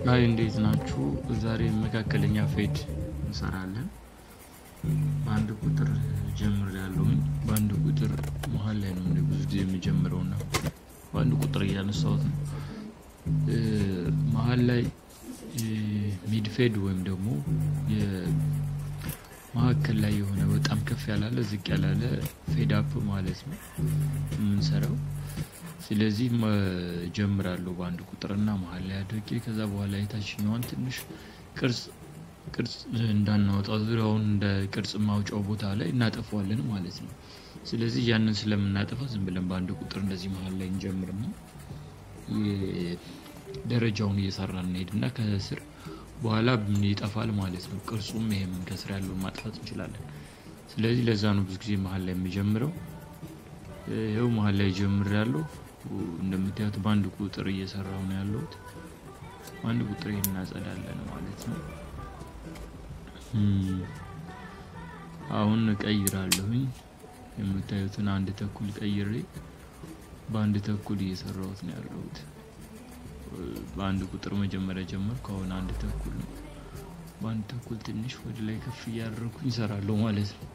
አይ እንዴት ናችሁ? ዛሬ መካከለኛ ፌድ እንሰራለን። በአንድ ቁጥር ጀምር ያለውኝ በአንድ ቁጥር መሀል ላይ ነው እንደ ብዙ ጊዜ የሚጀምረው እና በአንድ ቁጥር እያነሳሁት ነው። መሀል ላይ ሚድ ፌድ ወይም ደግሞ መካከል ላይ የሆነ በጣም ከፍ ያላለ ዝቅ ያላለ ፌድ አፕ ማለት ነው የምንሰራው። ስለዚህ ጀምራለሁ በአንድ ቁጥርና መሀል ላይ አድርጌ ከዛ በኋላ የታችኛዋን ትንሽ ቅርጽ ቅርጽ እንዳናወጣ ዙሪያውን እንደ ቅርጽ ማውጫው ቦታ ላይ እናጠፋዋለን ማለት ነው። ስለዚህ ያንን ስለምናጠፋ ዝም ብለን በአንድ ቁጥር እንደዚህ መሀል ላይ እንጀምርና ደረጃውን እየሰራን እንሄድና ከስር በኋላ ይጠፋል ማለት ነው። ቅርጹም ይሄም ከስር ያለውን ማጥፋት እንችላለን። ስለዚህ ለዛ ነው ብዙ ጊዜ መሀል ላይ የሚጀምረው። ይኸው መሀል ላይ ጀምር ያለው እንደምታዩት በአንድ ቁጥር እየሰራው ነው ያለሁት። በአንድ ቁጥር ይሄን እናጸዳለን ማለት ነው። አሁን እቀይራለሁኝ የምታዩትን አንድ ተኩል ቀይሬ በአንድ ተኩል እየሰራሁት ነው ያለሁት። በአንድ ቁጥር መጀመሪያ ጀመርኩ። አሁን አንድ ተኩል ነው። በአንድ ተኩል ትንሽ ወደ ላይ ከፍ እያደረኩኝ እሰራለሁ ማለት ነው።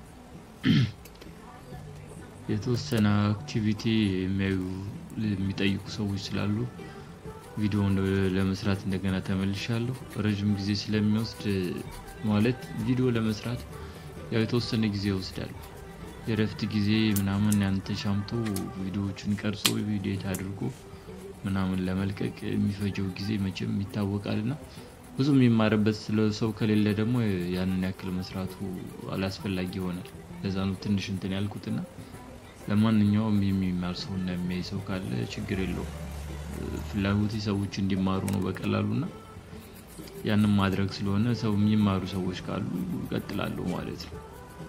የተወሰነ አክቲቪቲ የሚያዩ የሚጠይቁ ሰዎች ስላሉ ቪዲዮውን ለመስራት እንደገና ተመልሻለሁ። ረዥም ጊዜ ስለሚወስድ ማለት ቪዲዮ ለመስራት ያው የተወሰነ ጊዜ ይወስዳል። የእረፍት ጊዜ ምናምን ያን ተሻምቶ ቪዲዮዎችን ቀርጾ ቪዲዮት አድርጎ ምናምን ለመልቀቅ የሚፈጀው ጊዜ መቼም ይታወቃል እና ብዙ የሚማርበት ስለ ሰው ከሌለ ደግሞ ያንን ያክል መስራቱ አላስፈላጊ ይሆናል። ለዛ ነው ትንሽ እንትን ያልኩትና ለማንኛውም የሚማር ሰው እና የሚያይ ሰው ካለ ችግር የለውም። ፍላጎቴ ሰዎች እንዲማሩ ነው በቀላሉ እና ያንን ማድረግ ስለሆነ ሰው የሚማሩ ሰዎች ካሉ እቀጥላለሁ ማለት ነው።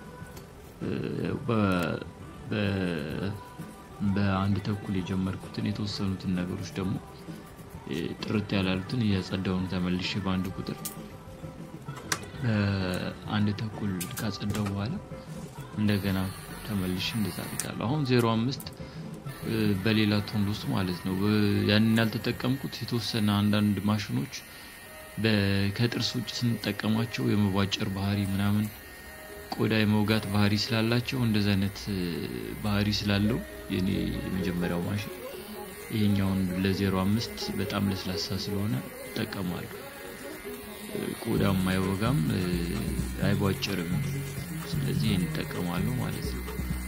በአንድ ተኩል የጀመርኩትን የተወሰኑትን ነገሮች ደግሞ ጥርት ያላሉትን እያጸዳውን ተመልሼ በአንድ ቁጥር አንድ ተኩል ካጸዳው በኋላ እንደገና ተመልሼ እንደዛ አድርጋለሁ። አሁን ዜሮ አምስት በሌላ ቶን ውስጥ ማለት ነው። ያንን ያልተጠቀምኩት የተወሰነ አንዳንድ ማሽኖች ከጥርስ ውጭ ስንጠቀማቸው የመቧጨር ባህሪ ምናምን ቆዳ የመውጋት ባህሪ ስላላቸው እንደዚ አይነት ባህሪ ስላለው የኔ የመጀመሪያው ማሽን ይሄኛውን ለዜሮ አምስት በጣም ለስላሳ ስለሆነ እጠቀማለሁ። ቆዳም አይወጋም አይቧጭርም። ስለዚህ ይህን እጠቀማለሁ ማለት ነው።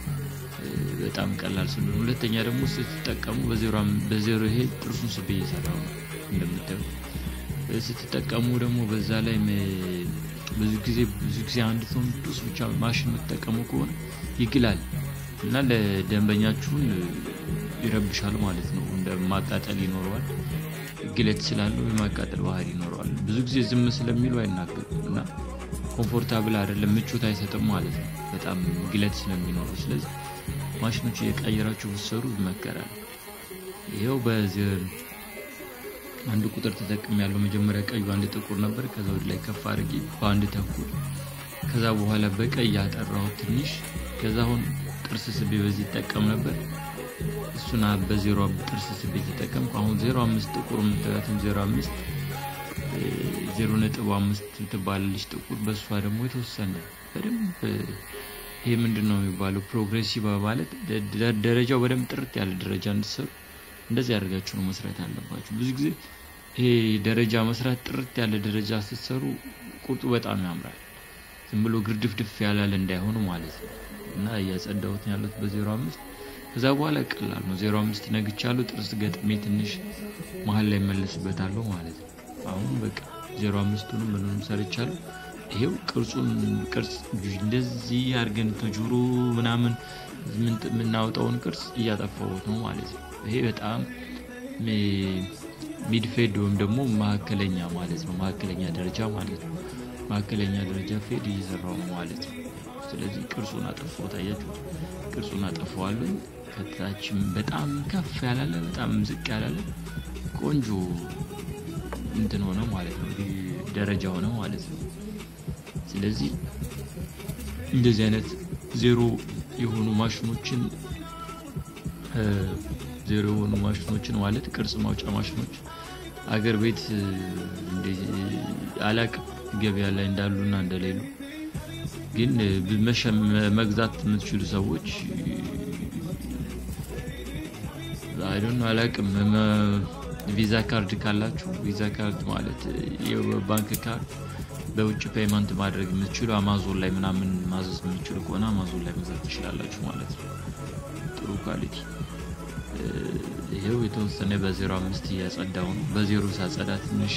በጣም ቀላል ስለሆነ፣ ሁለተኛ ደግሞ ስትጠቀሙ በዜሮ ይሄ ጥርሱን ስቤ እየሰራው ነው እንደምታዩ ስትጠቀሙ ደግሞ በዛ ላይ ብዙ ጊዜ ብዙ ጊዜ አንድ ቶን ዱስ ብቻ ማሽን የምትጠቀሙ ከሆነ ይግላል እና ለደንበኛችሁን ይረብሻል ማለት ነው። እንደ ማቃጠል ይኖረዋል። ግለት ስላለው የማቃጠል ባህሪ ይኖረዋል። ብዙ ጊዜ ዝም ስለሚሉ አይናገሩም እና ኮምፎርታብል አይደለም፣ ምቾት አይሰጥም ማለት ነው። በጣም ግለት ስለሚኖረው ስለዚህ ማሽኖች እየቀየራችሁ ብትሰሩ ይመከራል። ይኸው በዚህ አንድ ቁጥር ተጠቅም ያለው መጀመሪያ ቀዩ አንድ ጥቁር ነበር። ከዛ ወደ ላይ ከፍ አድርጌ በአንድ ተኩል ከዛ በኋላ በቀይ ያጠራሁት ትንሽ ከዛ አሁን ጥርስ ስቤ በዚህ ይጠቀም ነበር። እሱን በዜሮ ጥርስ ስቤ ተጠቀምኩ። አሁን ዜሮ አምስት ጥቁር የምታዩትን ዜሮ አምስት ዜሮ ነጥብ አምስት ትባላለች ጥቁር። በእሷ ደግሞ የተወሰነ በደንብ ይሄ ምንድን ነው የሚባለው ፕሮግሬሲቭ ማለት ደረጃው በደንብ ጥርት ያለ ደረጃ እንድትሰሩ እንደዚህ አድርጋችሁ ነው መስራት አለባችሁ። ብዙ ጊዜ ይሄ ደረጃ መስራት ጥርት ያለ ደረጃ ስትሰሩ ቁርጡ በጣም ያምራል። ዝም ብሎ ግርድፍድፍ ያላለ እንዳይሆኑ ማለት ነው። እና እያጸዳሁት ያሉት በዜሮ አምስት ከዛ በኋላ ቀላል ነው። ዜሮ አምስት ነግቻለሁ። ጥርስ ገጥሜ ትንሽ መሀል ላይ መለስበታለሁ ማለት ነው። አሁን በቃ ዜሮ አምስቱንም ምንም ሰርቻለሁ። ይሄው ቅርጹን ቅርጽ እንደዚህ አድርገን ከጆሮ ምናምን የምናወጣውን ቅርጽ እያጠፋሁት ነው ማለት ነው። ይሄ በጣም ሚድፌድ ወይም ደግሞ መካከለኛ ማለት ነው። መካከለኛ ደረጃ ማለት ነው። መካከለኛ ደረጃ ፌድ እየሰራው ነው ማለት ነው። ስለዚህ ቅርጹን አጠፋው። ታያችሁ፣ ቅርጹን አጠፋዋለሁ። ከታችም በጣም ከፍ ያላለ በጣም ዝቅ ያላለ ቆንጆ እንትን ሆነ ማለት ነው። ደረጃ ሆነ ማለት ነው። ስለዚህ እንደዚህ አይነት ዜሮ የሆኑ ማሽኖችን ዜሮ የሆኑ ማሽኖችን ማለት ቅርጽ ማውጫ ማሽኖች አገር ቤት አላቅም ገበያ ላይ እንዳሉና እንደሌሉ ግን መግዛት የምትችሉ ሰዎች አይዶን አላቅም ቪዛ ካርድ ካላችሁ ቪዛ ካርድ ማለት የባንክ ካርድ በውጭ ፔይመንት ማድረግ የምትችሉ አማዞን ላይ ምናምን ማዘዝ የምትችሉ ከሆነ አማዞን ላይ መግዛት ትችላላችሁ ማለት ነው። ጥሩ ኳሊቲ። ይሄው የተወሰነ በዜሮ አምስት እያጸዳው ነው። በዜሮ ሳጸዳ ትንሽ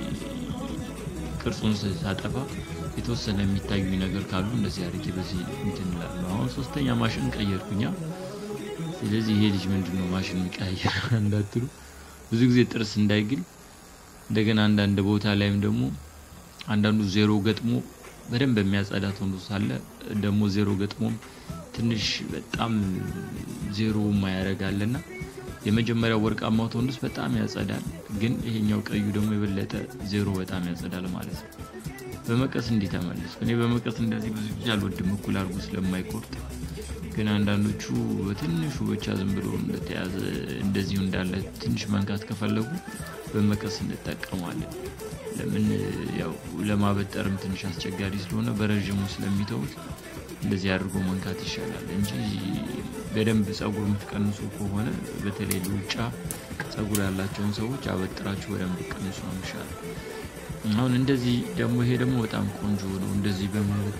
ቅርጹን ሳጠፋ የተወሰነ የሚታዩ ነገር ካሉ እንደዚህ አድርጌ በዚህ እንትን እላለሁ። አሁን ሶስተኛ ማሽን ቀየርኩኛ። ስለዚህ ይሄ ልጅ ምንድን ነው ማሽን የሚቀያየር እንዳትሉ ብዙ ጊዜ ጥርስ እንዳይግል እንደገና አንዳንድ ቦታ ላይም ደግሞ አንዳንዱ ዜሮ ገጥሞ በደንብ የሚያጸዳ ቶንዶ ሳለ ደግሞ ዜሮ ገጥሞም ትንሽ በጣም ዜሮ ማያደርጋልና የመጀመሪያው ወርቃማው ቶንዶስ በጣም ያጸዳል፣ ግን ይሄኛው ቀዩ ደግሞ የበለጠ ዜሮ በጣም ያጸዳል ማለት ነው። በመቀስ እንዲህ ተመለስ። እኔ በመቀስ እንደዚህ ብዙ ጊዜ አልወድም፣ እኩል አድርጎ ስለማይቆርጥ ግን አንዳንዶቹ በትንሹ ብቻ ዝም ብሎ እንደተያዘ እንደዚሁ እንዳለ ትንሽ መንካት ከፈለጉ በመቀስ እንጠቀማለን። ለምን ያው ለማበጠርም ትንሽ አስቸጋሪ ስለሆነ በረዥሙ ስለሚተውት እንደዚህ አድርጎ መንካት ይሻላል እንጂ በደንብ ጸጉር የምትቀንሱ ከሆነ በተለይ ሉጫ ጸጉር ያላቸውን ሰዎች አበጥራችሁ በደንብ ቀንሱ ነው ይሻላል። አሁን እንደዚህ ደግሞ ይሄ ደግሞ በጣም ቆንጆ ነው። እንደዚህ በማለት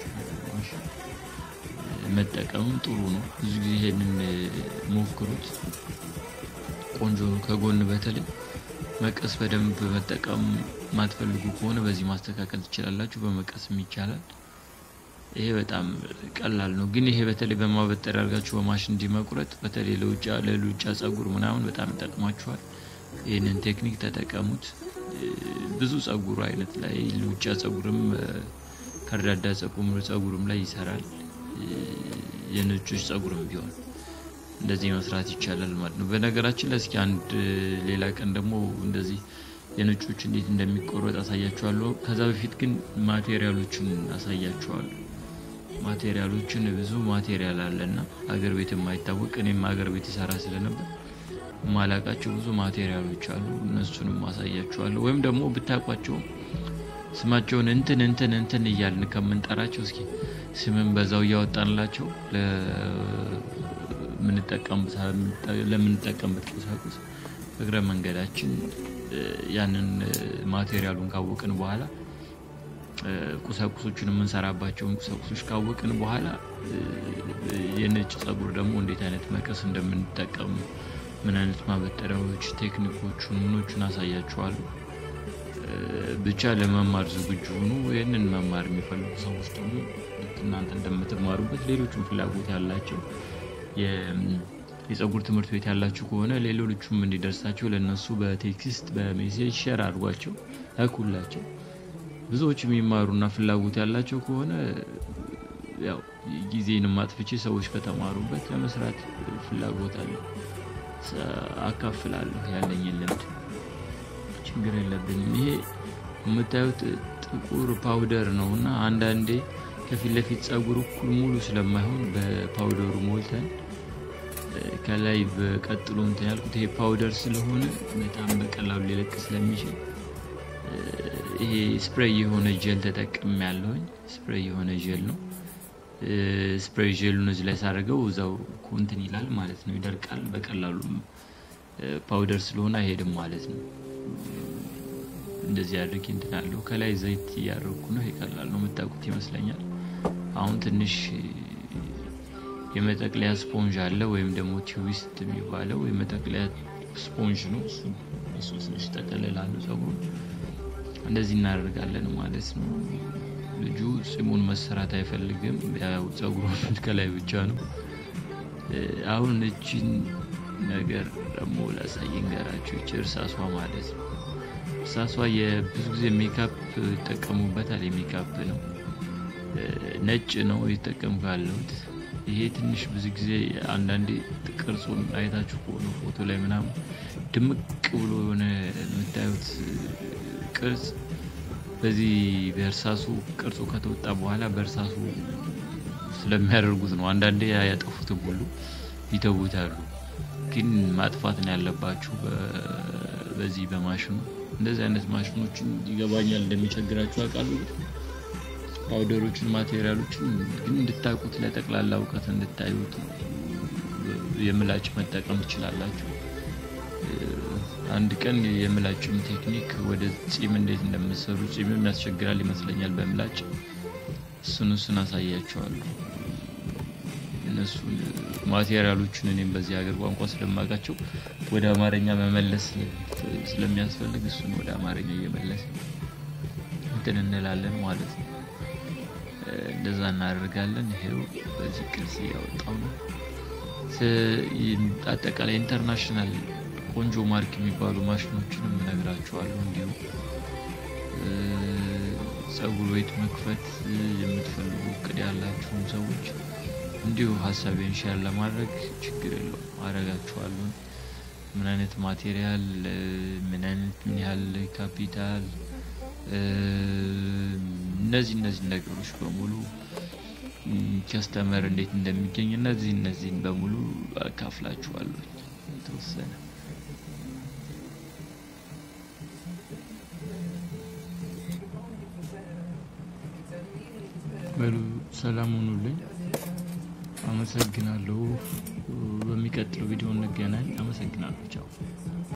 መጠቀምም ጥሩ ነው። ብዙ ጊዜ ይሄንን ሞክሩት፣ ቆንጆ ነው። ከጎን በተለይ መቀስ በደንብ መጠቀም ማትፈልጉ ከሆነ በዚህ ማስተካከል ትችላላችሁ። በመቀስም ይቻላል። ይሄ በጣም ቀላል ነው። ግን ይሄ በተለይ በማበጠር ያርጋችሁ በማሽን እንዲመቁረጥ በተለይ ለውጫ ለሉጫ ጸጉር ምናምን በጣም ይጠቅማችኋል። ይህንን ቴክኒክ ተጠቀሙት። ብዙ ጸጉር አይነት ላይ ሉጫ ጸጉርም ከርዳዳ ጸጉርም ላይ ይሰራል። የነጮች ጸጉርም ቢሆን እንደዚህ መስራት ይቻላል ማለት ነው። በነገራችን ላይ እስኪ አንድ ሌላ ቀን ደግሞ እንደዚህ የነጮች እንዴት እንደሚቆረጥ አሳያችኋለሁ። ከዛ በፊት ግን ማቴሪያሎችን አሳያችኋለሁ። ማቴሪያሎችን ብዙ ማቴሪያል አለና አገር ቤት የማይታወቅ እኔም አገር ቤት ይሰራ ስለነበር ማላቃቸው ብዙ ማቴሪያሎች አሉ። እነሱንም አሳያችኋለሁ። ወይም ደግሞ ብታውቋቸውም ስማቸውን እንትን እንትን እንትን እያልን ከምንጠራቸው እስኪ ስምን በዛው እያወጣንላቸው ለምንጠቀምበት ቁሳቁስ እግረ መንገዳችን ያንን ማቴሪያሉን ካወቅን በኋላ ቁሳቁሶቹን የምንሰራባቸውን ቁሳቁሶች ካወቅን በኋላ የነጭ ጸጉር ደግሞ እንዴት አይነት መቀስ እንደምንጠቀም ምን አይነት ማበጠሪያዎች፣ ቴክኒኮቹን ምኖቹን አሳያችኋለሁ። ብቻ ለመማር ዝግጁ ሁኑ። ይህንን መማር የሚፈልጉ ሰዎች ደግሞ ልክ እናንተ እንደምትማሩበት ሌሎችም ፍላጎት ያላቸው የጸጉር ትምህርት ቤት ያላችሁ ከሆነ ሌሎቹም እንዲደርሳቸው ለእነሱ በቴክስት በሜሴጅ ሸር አድርጓቸው ላኩላቸው። ብዙዎች የሚማሩና ፍላጎት ያላቸው ከሆነ ያው ጊዜንም አጥፍቼ ሰዎች ከተማሩበት ለመስራት ፍላጎት አለ አካፍላለሁ ያለኝን ልምድ ችግር የለብኝም። ይሄ የምታዩት ጥቁር ፓውደር ነው እና አንዳንዴ ከፊት ለፊት ጸጉር እኩል ሙሉ ስለማይሆን በፓውደሩ ሞልተን ከላይ በቀጥሎ እንትን ያልኩት ይሄ ፓውደር ስለሆነ በጣም በቀላሉ ሊለቅ ስለሚችል ይሄ ስፕሬይ የሆነ ጀል ተጠቅም ያለውኝ ስፕሬይ የሆነ ጀል ነው። ስፕሬይ ጀሉን እዚህ ላይ ሳደርገው እዛው እንትን ይላል ማለት ነው፣ ይደርቃል በቀላሉ ፓውደር ስለሆነ አይሄድም ማለት ነው። እንደዚህ አድርጌ እንትን አለው። ከላይ ዘይት እያደረኩ ነው። ይቀላል ነው የምታውቁት ይመስለኛል። አሁን ትንሽ የመጠቅለያ ስፖንጅ አለ ወይም ደግሞ ቲዊስት የሚባለው የመጠቅለያ ስፖንጅ ነው። እሱ ትንሽ ጠቀልላለሁ ጸጉሩን እንደዚህ እናደርጋለን ማለት ነው። ልጁ ጺሙን መሰራት አይፈልግም። ያው ጸጉሩን ከላይ ብቻ ነው። አሁን እቺን ነገር ደግሞ ላሳየን ገራችሁ። ይቺ እርሳሷ ማለት ነው። እርሳሷ የብዙ ጊዜ ሜካፕ ይጠቀሙበታል። የሜካፕ ነው፣ ነጭ ነው የተጠቀምኩ ያለሁት። ይሄ ትንሽ ብዙ ጊዜ አንዳንዴ ቅርጹን አይታችሁ ከሆነ ፎቶ ላይ ምናምን ድምቅ ብሎ የሆነ የምታዩት ቅርጽ በዚህ በእርሳሱ ቅርጹ ከተወጣ በኋላ በእርሳሱ ስለሚያደርጉት ነው። አንዳንዴ ያጠፉትም ሁሉ ይተውታሉ። ግን ማጥፋት ነው ያለባችሁ በዚህ በማሽኑ እንደዚህ አይነት ማሽኖችን ይገባኛል እንደሚቸግራችሁ አውቃለሁ። ፓውደሮችን፣ ማቴሪያሎችን ግን እንድታውቁት ለጠቅላላ እውቀት እንድታዩት የምላጭ መጠቀም ትችላላችሁ። አንድ ቀን የምላጭም ቴክኒክ ወደ ጺም እንዴት እንደምሰሩ ጺምም ያስቸግራል ይመስለኛል በምላጭ እሱን እሱን አሳያቸዋለሁ። እነሱን ማቴሪያሎችን እኔም በዚህ ሀገር ቋንቋ ስለማውቃቸው ወደ አማርኛ መመለስ ስለሚያስፈልግ እሱን ወደ አማርኛ እየመለስ እንትን እንላለን ማለት ነው። እንደዛ እናደርጋለን። ይሄው በዚህ ቅርጽ እያወጣው ነው። አጠቃላይ ኢንተርናሽናል ቆንጆ ማርክ የሚባሉ ማሽኖችንም እነግራችኋለሁ። እንዲሁ ጸጉር ቤት መክፈት የምትፈልጉ እቅድ ያላችሁም ሰዎች እንዲሁ ሀሳቤን ሼር ለማድረግ ችግር የለውም አረጋችኋለሁ። ምን አይነት ማቴሪያል፣ ምን አይነት ምን ያህል ካፒታል፣ እነዚህ እነዚህ ነገሮች በሙሉ ከስተመር እንዴት እንደሚገኝ እነዚህ እነዚህን በሙሉ አካፍላችኋለሁ የተወሰነ በሉ ሰላም ሁኑልኝ። አመሰግናለሁ። በሚቀጥለው ቪዲዮ እንገናኝ። አመሰግናለሁ። ቻው